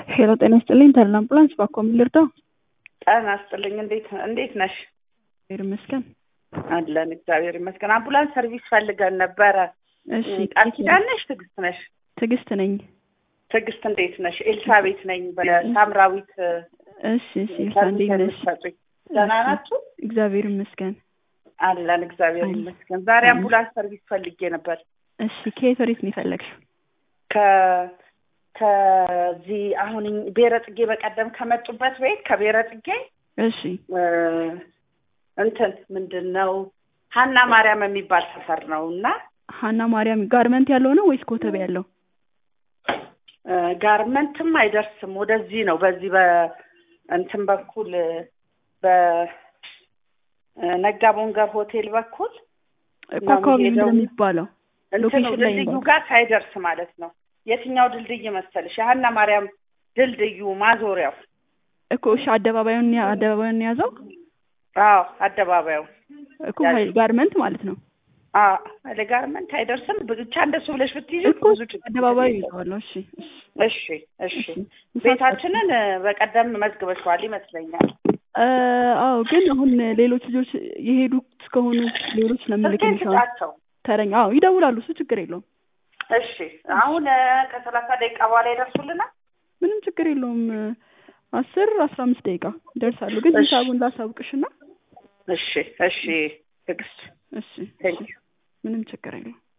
ሄሎ ጤና ይስጥልኝ ተድላ አምቡላንስ ባኮ ምን ልርዳው? ጤና ይስጥልኝ እንዴት እንዴት ነሽ? እግዚአብሔር ይመስገን። አለን እግዚአብሔር ይመስገን። አምቡላንስ ሰርቪስ ፈልገን ነበረ። እሺ ቃል ኪዳን ነሽ? ትዕግስት ነሽ? ትዕግስት ነኝ። ትዕግስት እንዴት ነሽ? ኤልሳቤት ነኝ በሳምራዊት እሺ እሺ ኤልሳ ሰርቪስ እንዴት ነሽ? የምትሰጡኝ። ደህና ናችሁ? እግዚአብሔር ይመስገን። አለን እግዚአብሔር አለን። ይመስገን። ዛሬ አለን። አምቡላንስ ሰርቪስ ፈልጌ ነበር እሺ ከየት ወዴት ነው የፈለግሽው? ከ ከዚህ አሁን እኝ- ብሔረ ጽጌ በቀደም ከመጡበት ቤት ከብሔረ ጽጌ እሺ እ፣ እንትን ምንድን ነው ሀና ማርያም የሚባል ሰፈር ነው እና ሀና ማርያም ጋርመንት ያለው ነው ወይስ ኮተቤ ያለው? እ፣ ጋርመንትም አይደርስም ወደዚህ ነው በዚህ በእንትን በኩል በ እ፣ ነጋ ቦንገር ሆቴል በኩል እኮ ነው አካባቢ ምንድን ነው የሚሄደው። የሚባለው? እንትኑ ሎኬሽን ላይ ድልድዩ ነው። ጋር ሳይደርስ ማለት ነው። የትኛው ድልድይ መሰልሽ? የሀና ማርያም ድልድዩ ማዞሪያው። እኮ እሺ አደባባዩን ያ- አደባባዩን የያዘው አዎ አደባባዩ። እኮ ሀይ- ጋርመንት ማለት ነው። አዎ አለ ጋርመንት አይደርስም። ብቻ እንደሱ ብለሽ ብትይዙ እኮ ብዙ ችግር አደባባዩ የለውም። ይዘዋለሁ። እሺ እሺ እሺ እሺ። እሺ ቤታችንን እ፣ በቀደም መዝግበሽዋል ይመስለኛል። እ፣ አዎ ግን አሁን ሌሎች ልጆች የሄዱ እስከሆኑ ሌሎች ስልኬን ለምልክልሽ አሁን ስጣቸው። ተረኛ አዎ ይደውላሉ። እሱ ችግር የለውም። እሺ አሁን እ፣ ከሰላሳ ደቂቃ በኋላ ይደርሱልናል። ምንም ችግር የለውም። አስር አስራ አምስት ደቂቃ ይደርሳሉ። ግን እሺ። ሂሳቡን ላሳውቅሽና እሺ እሺ። ትዕግስት እሺ ቴንክ ዩ ምንም ችግር የለውም።